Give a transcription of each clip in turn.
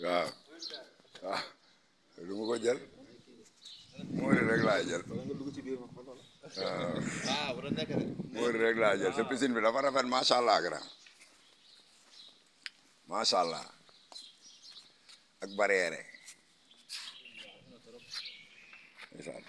waaw waaw du ma ko jël Mory rek laa jël wala nga dugg ci biir ma xool wala. waaw ah bu doon nekk de. Mory rek laa jël sa piscine bi dafa rafet macha allah grand macha allah ak barrière ndeysaan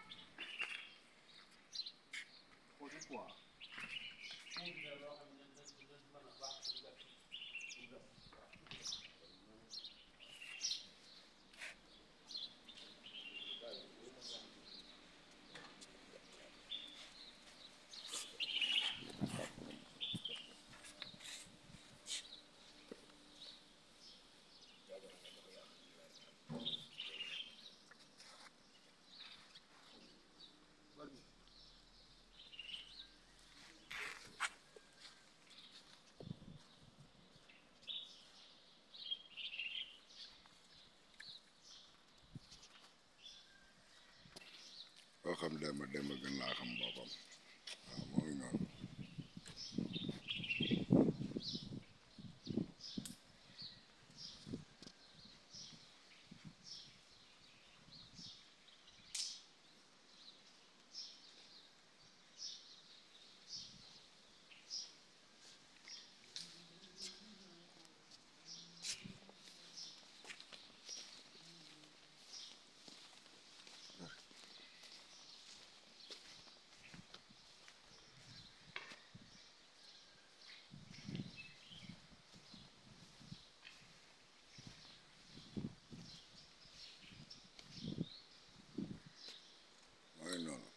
koo xam demba demba gën laa xam boppam waaw moo ngi noonu moo ngi noonu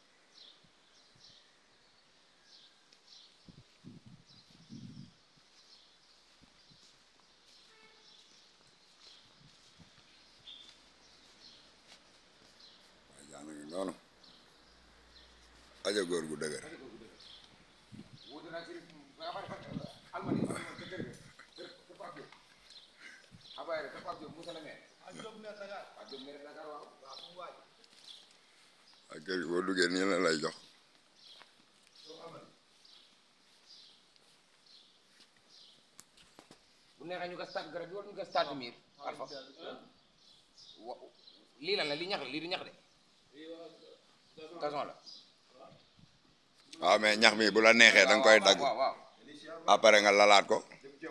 waaye jaan ngi noonu aja góor gu dëgër wuute naa ci almadi ca kër ga kër kër Pape Diop abaye rek kër Pape Diop Moussa la maire Pape Diop maire Dakar waaw waaw mu waaj ak kër gi boo duggee nii la lay jox bu neexee ñu gas taat garab yi wala ñu gas taatu miir alpha wa lii lan la li ñax la lii di ñax de gazon la waaw mais ñax mi bu la neexee da nga koy dagg waaw waaw après nga lalaat ko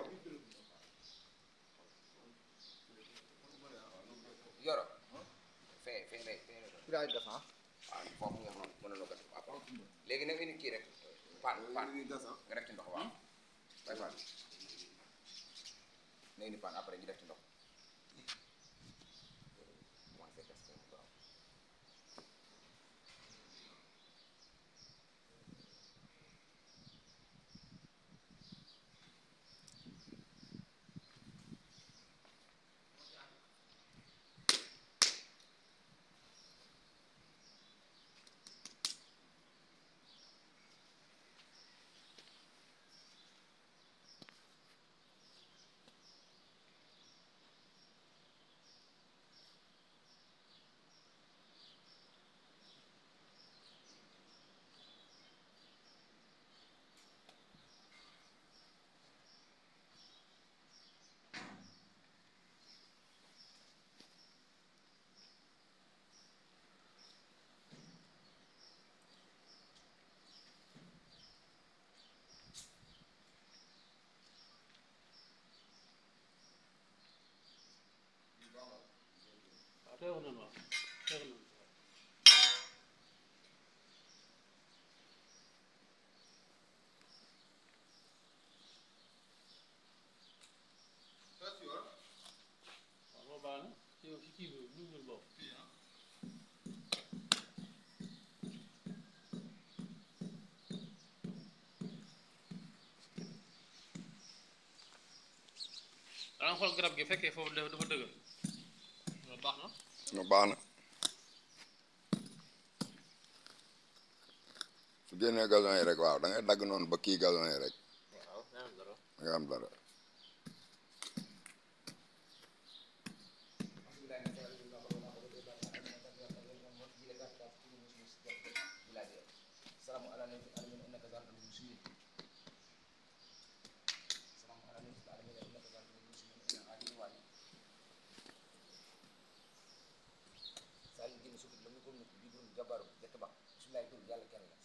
yoro fee fee lay fee lay fi daay gas ah. waaw foofu nga mën mën na gas waaw léegi nag indi kii rek paan paan nga def ci ndox waaw bay paan na indi paan après ñu def ci ndox commencé gas ko waaw waaw teewoon nañu waaw teewoon nañu waaw moo baax na yow ci kii bi ñu ñul boobu danga xool garab gi fekkee foofu dafa dafa dëgër loolu baax na no baax na su génnee gazon yi rek waaw da ngay dagg noonu ba kii gazon yi rek waaw nee na dara. da nga am dara السلام على نبي العالمين انك ذات المسلمين السلام على نبي العالمين انك ذات المسلمين الى اله وصحبه jabaru jett ba bisimilaay tur yàlla kenn la